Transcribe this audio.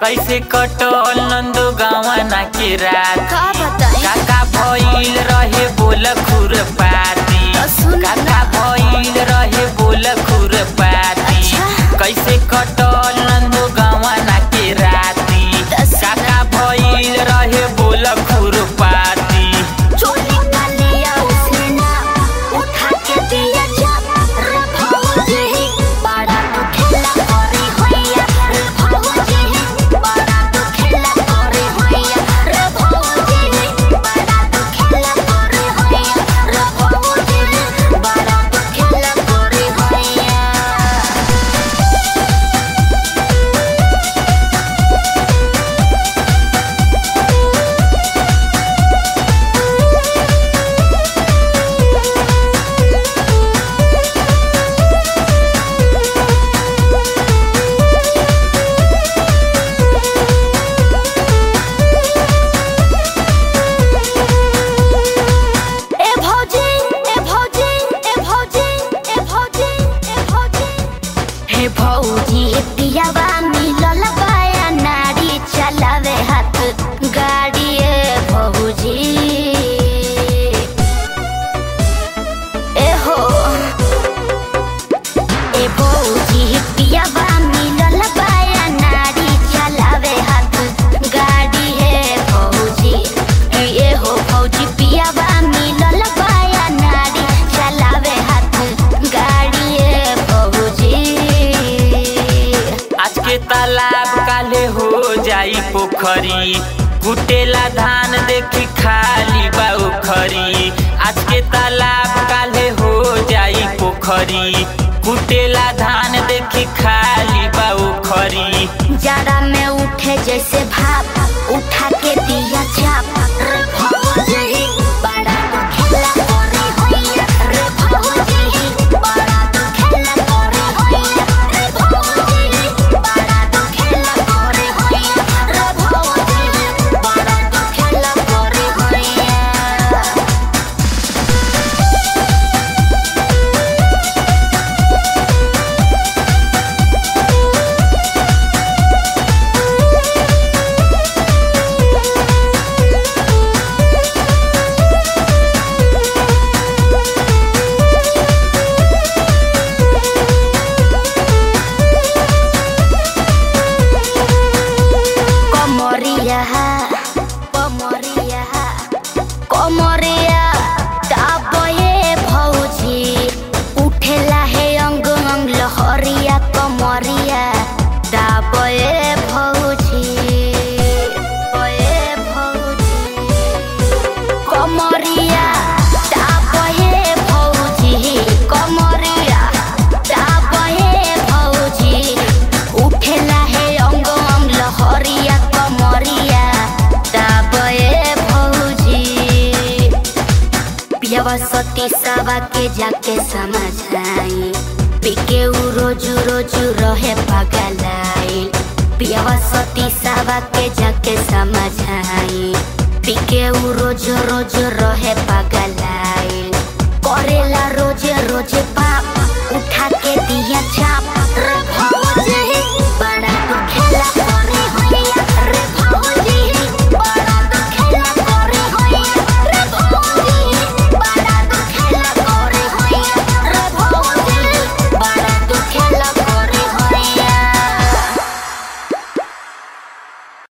कैसे कटल नंदो गावना के रात का बताई काका भइल रहे बोल खुर पाती तो सुन ना। काका भइल रहे बोल खुर पाती अच्छा। कैसे कटल नंदो गावना के राती तो सुन ना। काका भइल रहे बोल खुर पाती चोली का लिया उसने ना उठा के दिया जब रे भौजी बड़ा तो खेला करे होइया रे भौजी बड़ा तो खेला करे होइया रे भौजी बड़ा तो खेला करे होइया रे भौजी बड़ा तो खेला करे होइया ए भौजी ए भौजी ए भौजी ए भौजी ए भौजी हे भौजी पियावा मिलल बाया नारी चलावे हाथ गाड़ी ए भौजी ए हो ए भौजी पियावा मिलल बाया नारी चलावे हाथ गाड़ी ए भौजी ए हो भौजी पियावा मिलल बाया नारी चलावे हाथ गाड़ी ए भौजी आज के तालाब काले हो जाई पोखरी कुटेला धान देखी खाली बा उखरी आज के तालाब काले हो जाई पोखरी कुटेला धान देखी खाली बा उखरी जाड़ा में उठे जैसे भाप उठा के दिया चाप रे भौजी बड़ा तो खेला करे होइया रे भौजी बड़ा तो खेला करे होइया रे भौजी बड़ा तो खेला करे होइया रे भौजी बड़ा तो खेला करे होइया कमरिया कमरिया कमरिया दाबे भौजी उठेला हे अंग अंग लहरिया कमरिया दाबे भौजी ए भौजी कमरिया दाबे भौजी कमरिया दाबे भौजी उठेला हे अंग अंग लहरिया कमरिया दाबे भौजी पियावा सती सावा के जाके समझाई पिके उ रोजू रोजू रहे पगलाई पियावा सती सावा के जाके समझाई पिके उ रोज रोज रहे पगलाई करेला रोजे रोजे पाप उठा के दिया चाप रे